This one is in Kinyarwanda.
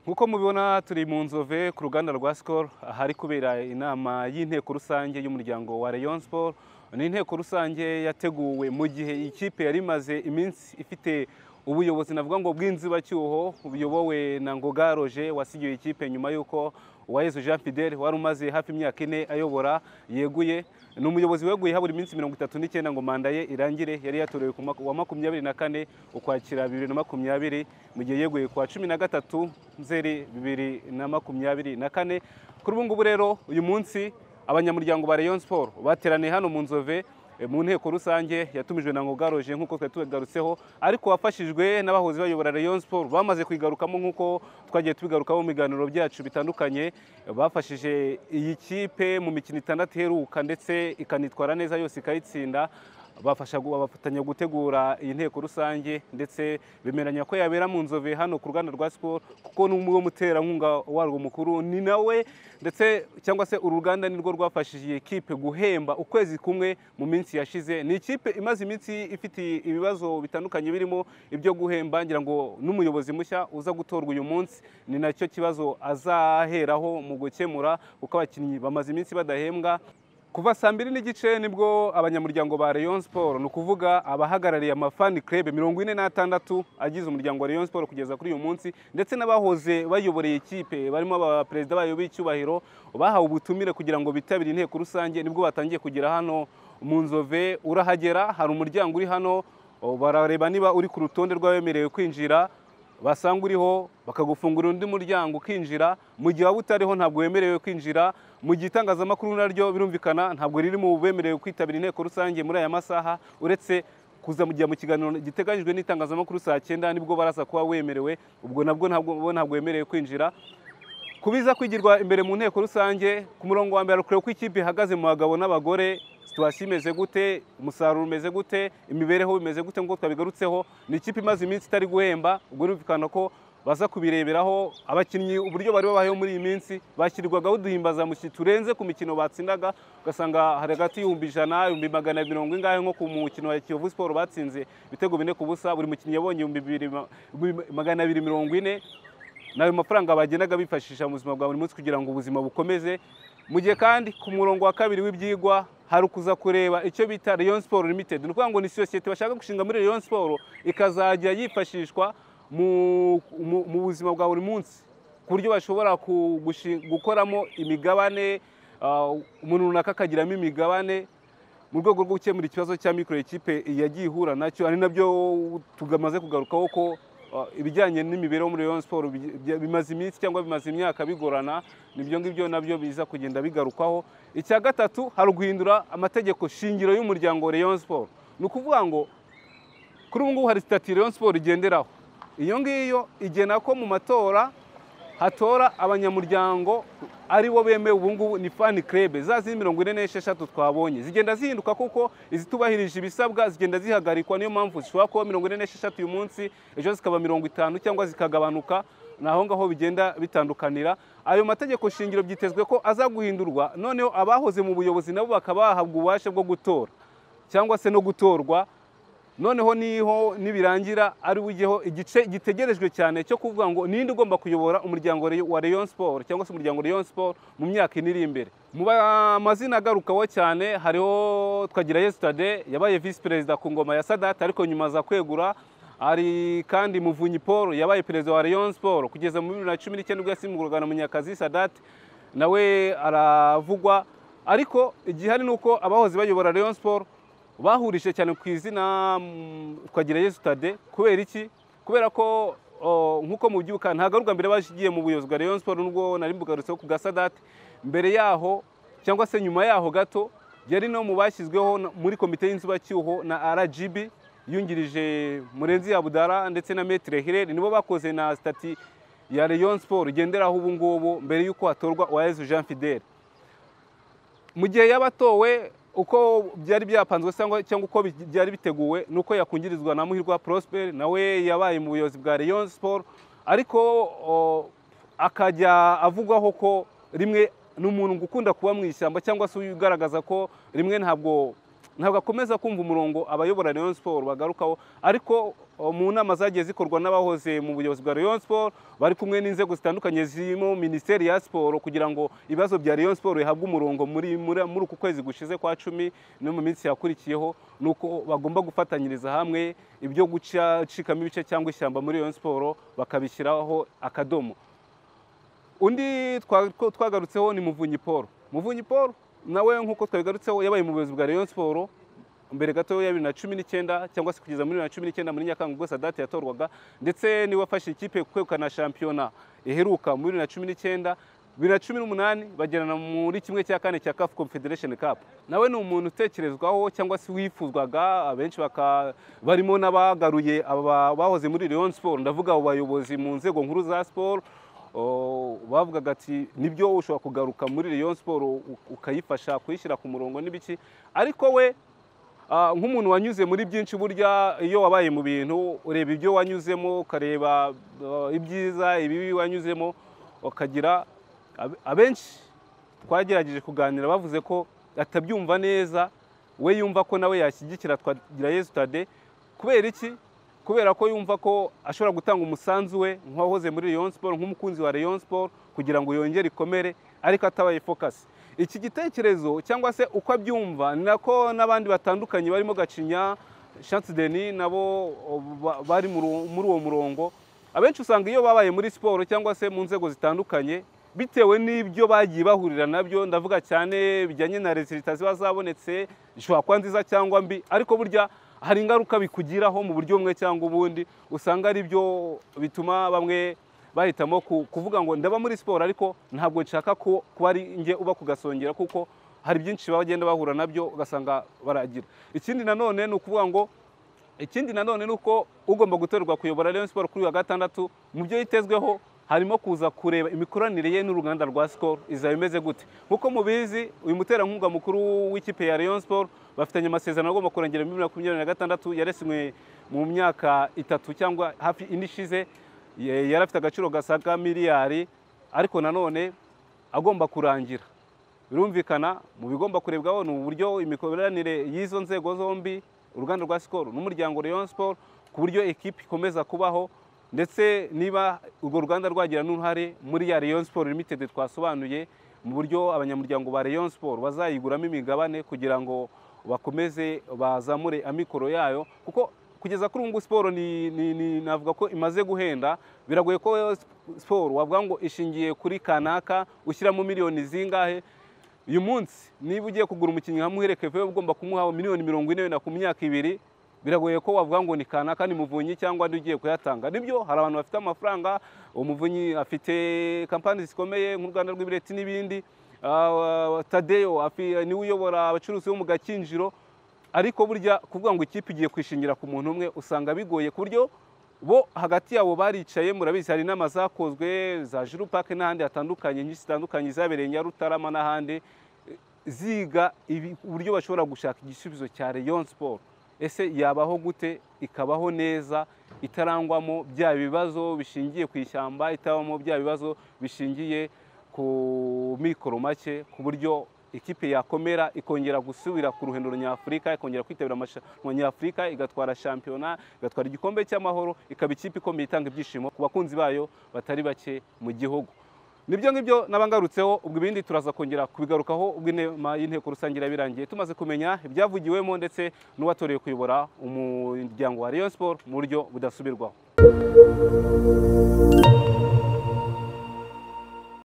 nk'uko mubibona turi mu nzove ku ruganda rwa sikoro ahari kubera inama y'inteko rusange y'umuryango wa rayon siporo ni inteko rusange yateguwe mu gihe ikipe yari imaze iminsi ifite ubuyobozi navuga ngo bw'inzibacyuho buyobowe na ngoga roje wasigiwe ikipe nyuma y'uko uwayezu jean fidele wari umaze hafi imyaka ine ayobora yeguye ni umuyobozi weguye habura iminsi mirongo itatu n'icyenda ngo manda ye irangire yari yatorewe ku mwaka- wa makumyabiri na kane ukwakira bibiri na makumyabiri mu gihe yeguye kwa cumi na gatatu nzeri bibiri na makumyabiri na kane kuri ubu ngubu rero uyu munsi abanyamuryango ba rayon siporo bateraniye hano mu nzove eh, mu nteko rusange yatumijwe na ngogaroje nk'uko twari tubigarutseho ariko wafashijwe n'abahoze bayobora rayon siporo bamaze kuyigarukamo nk'uko twagiye tubigarukaho mu biganiro byacu bitandukanye eh, bafashije iyi kipe mu mikino itandatu iheruka ndetse ikanitwara neza yose ikayitsinda bafasha gu- bafatanya gutegura iyi nteko rusange ndetse bemeranya ko yabera mu nzove hano ku ruganda rwa sikoro kuko ni umwe muterankunga warwo mukuru ni nawe ndetse cyangwa se uru ruganda nirwo rwafashije iyi kipe guhemba ukwezi kumwe mu minsi yashize ni ikipe imaze iminsi ifite ibibazo bitandukanye birimo ibyo guhemba ngira ngo n'umuyobozi mushya uza gutorwa uyu munsi ni nacyo kibazo azaheraho mu gukemura kuko abakinnyi bamaze iminsi badahembwa kuva saa mbiri n'igice nibwo abanyamuryango ba rayon siporo ni ukuvuga abahagarariye amafani club mirongo ine n'atandatu agize umuryango wa rayon siporo kugeza kuri uyu munsi ndetse n'abahoze bayoboreye ikipe barimo abaperezida bayo b'icyubahiro bahawe ubutumire kugira ngo bitabire inteko rusange nibwo batangiye kugera hano mu nzove urahagera hari umuryango uri hano o, barareba niba uri ku rutonde rw'abemerewe kwinjira basanga uriho bakagufungurira undi muryango ukinjira mu gihe waba utariho ntabwo wemerewe kwinjira mu gihe itangazamakuru naryo birumvikana ntabwo riri mu bemerewe kwitabira inteko rusange muri aya masaha uretse kuza mu gihe mu kiganiro giteganyijwe n'itangazamakuru saa cyenda nibwo baraza kuba wemerewe ubwo nabwo ntabwo bo ntabwo wemerewe kwinjira ku biza kwigirwa imbere mu nteko rusange ku murongo wa mbere kureba uko ikipe ihagaze mu bagabo n'abagore situwasiyo imeze gute umusaruro umeze gute imibereho bimeze gute nk'uko twabigarutseho ni ikipe imaze iminsi itari guhemba ubwo birumvikana ko baza kubireberaho abakinnyi uburyo bari babayeho muri iyi minsi bashyirirwagaho uduhimbazamusyi turenze ku mikino batsindaga ugasanga hari hagati y'ibihumbi ijana ibihumbi magana mirongo ingahe nko ku mukino wa kiyovu siporo batsinze ibitego bine ku busa buri mukinnyi yabonye ibihumbi bibiri ma- magana abiri mirongo ine ni ayo mafaranga bagendaga bifashisha mu buzima bwa buri munsi kugira ngo ubuzima bukomeze mu gihe kandi ku murongo wa kabiri w'ibyigwa hari ukuza kureba icyo bita rayon siporo limited ni ukuvuga ngo ni sosiyete bashaka gushinga muri rayon siporo ikazajya yifashishwa mu- mu- mu buzima bwa buri munsi ku buryo bashobora ku- gushi- gukoramo imigabane ah, umuntu runaka akagiramo imigabane mu rwego rwo gukemura ikibazo cya mikoro ekipe yagiye ihura nacyo ari nabyo tumaze kugarukaho ko uh, ibijyanye n'imibereho muri Rayon Sport bi- bya- bimaze iminsi cyangwa bimaze imyaka bigorana nibyo ngibyo nabyo biza kugenda bigarukwaho icya gatatu hari uguhindura amategeko shingiro y'umuryango wa Rayon Sport ni ukuvuga ngo kuri ubu ngubu hari sitati Rayon Sport igenderaho iyo ngiyo igena ko mu matora hatora abanyamuryango ari bo bemewe ubu ngubu ni fani kerebe za zindi mirongo ine n'esheshatu twabonye zigenda zihinduka kuko izitubahirije ibisabwa zigenda zihagarikwa niyo mpamvu zishobora kuba mirongo ine n'esheshatu uyu munsi ejo zikaba mirongo itanu cyangwa zikagabanuka ni aho ngaho bigenda bitandukanira ayo mategeko shingiro byitezwe ko aza guhindurwa noneho abahoze mu buyobozi nabo bakaba bahabwa ububasha bwo gutora cyangwa se no gutorwa noneho niho nibirangira ari ujyeho igice gitegerejwe cyane cyo kuvuga ngo ninde ugomba kuyobora umuryango re- wa Rayon Sport cyangwa se umuryango Rayon Sport mu myaka ine iri imbere mu ba- amazina agarukaho cyane hariho twagira Yesterday yabaye vice perezida ku ngoma ya Sadat ariko nyuma aza kwegura hari kandi Muvunyi Paul yabaye perezida wa Rayon Sport kugeza mu 2019 nibwo yasimburwaga na Munyakazi Sadat nawe aravugwa ariko igihari ni uko abahoze bayobora Rayon Sport bahurije cyane ku izina mm, twagira Yesu Tade kubera iki kubera ko o, nk'uko mubyibuka ntagaruka mbere bagiye mu buyobozi bwa Rayon Sport nubwo nari mbugarutseho ku gasadate mbere yaho cyangwa se nyuma yaho gato yari no mu bashyizweho na- muri komite y'inzubacyuho na RGB yungirije Murenzi Abudara ndetse na Metre Hirere nibo bakoze na stati ya Rayon Sport igenderaho ubu ngubu mbere y'uko hatorwa Uwayezu Jean Fidele mu gihe yabatowe uko byari byapanzwe cyangwa cyangwa uko bi- byari biteguwe ni uko yakungirizwa na muhirwa prosper nawe yabaye mu buyobozi bwa rayon sport ariko o, akajya avugwaho ko rimwe ni umuntu ukunda kuba mu ishyamba cyangwa se ugaragaza ko rimwe ntabwo ntabwo akomeza kumva umurongo abayobora rayon sport bagarukaho ariko mu nama zagiye zikorwa n'abahoze mu buyobozi bwa Rayon Sport bari kumwe n'inzego zitandukanye zirimo Minisiteri ya Siporo kugira ngo ibibazo bya Rayon Sport bihabwe umurongo muri muri muri uku kwezi gushize kwa cumi no mu minsi yakurikiyeho ni uko bagomba gufatanyiriza hamwe ibyo gucikamo ibice cyangwa ishyamba muri Rayon Sport bakabishyiraho akadomo undi twagarutseho ni muvunyi Paul muvunyi Paul nawe nk'uko twabigarutseho yabaye mu buyobozi bwa Rayon Sport mbere gato ya bibiri na cumi n'icyenda cyangwa se kugeza muri bibiri na cumi n'icyenda muri nyakanga ubwo sadate yatorwaga ndetse niwe wafashe ikipe kwegukana shampiyona iheruka muri bibiri na cumi n'icyenda bibiri na cumi n'umunani bagerana muri kimwe cya kane cya kafu confederation cup nawe ni umuntu utekerezwaho cyangwa se wifuzwaga abenshi barimo n'abagaruye bahoze muri leon siporo ndavuga abayobozi mu nzego nkuru za siporo bavugaga ati nibyo ushobora kugaruka muri leon siporo ukayifasha kuyishyira ku murongo n'ibiki ariko we nk'umuntu wanyuze muri byinshi burya iyo wabaye mu bintu ureba ibyo wanyuzemo ukareba ibyiza ibibi wanyuzemo ukagira abenshi twagerageje kuganira bavuze ko atabyumva neza we yumva ko nawe yashyigikira twagira yesitade kubera iki kubera ko yumva ko ashobora gutanga umusanzu we nk'uwahoze muri leon siporo nk'umukunzi wa leon siporo kugira ngo yongere ikomere ariko atabaye fokasi iki gitekerezo cyangwa se uko abyumva ni nako n'abandi batandukanye barimo gacinya shansi deni nabo bari muri uwo murongo abenshi usanga iyo babaye muri siporo cyangwa se mu nzego zitandukanye bitewe n'ibyo bagiye bahurira nabyo ndavuga cyane bijyanye na rezilita ziba zabonetse zishobora kuba nziza cyangwa mbi ariko burya hari ingaruka bikugiraho mu buryo bumwe cyangwa ubundi usanga ari byo bituma bamwe bahitamo kuvuga ngo ndaba muri siporo ariko ntabwo nshaka ko kuba ari njye uba kugasongera kuko hari byinshi bagenda bahura nabyo ugasanga baragira ikindi nanone ni ukuvuga ngo ikindi nanone ni uko ugomba gutorerwa kuyobora Rayon siporo kuri wa gatandatu mu byo yitezweho harimo kuza kureba imikoranire ye n'uruganda rwa sikoro izaba imeze gute nk'uko mubizi uyu muterankunga mukuru w'ikipe ya Rayon siporo bafitanye amasezerano agomba kurengera muri bibiri na makumyabiri na gatandatu yaresinywe mu myaka itatu cyangwa hafi ine ishize yari afite agaciro gasaga miliyari ariko nanone agomba kurangira birumvikana mu bigomba kurebwaho ni uburyo imikoranire y'izo nzego zombi uruganda rwa sikoro n'umuryango Rayon siporo ku buryo ekipi ikomeza kubaho ndetse niba urwo ruganda rwagira n'uruhare muri ya Rayon siporo limitedi twasobanuye mu buryo abanyamuryango ba Rayon siporo bazayiguramo imigabane kugira ngo bakomeze bazamure amikoro yayo kuko kugeza kuri ubu ngubu siporo navuga ko imaze guhenda biragoye ko siporo wavuga ngo ishingiye kuri kanaka ushyiramo miliyoni zingahe uyu munsi niba ugiye kugura umukinnyi nka muhere uba ugomba kumuha miliyoni mirongo ine wenda ku myaka ibiri biragoye ko wavuga ngo ni kanaka ni muvunyi cyangwa undi ugiye kuyatanga nibyo hari abantu bafite amafaranga umuvunyi afite kampani zikomeye nk'urwanda rw'ibireti n'ibindi tadeyo niwe uyobora abacuruzi bo mu gakinjiro ariko burya kuvuga ngo ikipe igiye kwishingira ku muntu umwe usanga bigoye ku buryo bo hagati yabo baricaye murabizi hari inama zakozwe za jiru pake n'ahandi hatandukanye nyinshi zitandukanye zabereye nyarutarama n'ahandi ziga uburyo bashobora gushaka igisubizo cya Rayon siporo ese yabaho gute ikabaho neza itarangwamo bya bibazo bishingiye ku ishyamba itabamo bya bibazo bishingiye ku mikoro make ku buryo ikipe yakomera ikongera gusubira ku ruhendo nyafurika ikongera kwitabira amarushanwa nyafurika igatwara shampiyona igatwara igikombe cy'amahoro ikaba ikipe ikomeye itanga ibyishimo ku bakunzi bayo batari bake mu gihugu nibyo ngibyo n'abangarutseho ubwo ibindi turaza kongera kubigarukaho ubwo inama y'inteko rusange irabirangiye tumaze kumenya ibyavugiwemo ndetse n'uwatoreye kuyobora umuryango wa Rayon Sport mu buryo budasubirwaho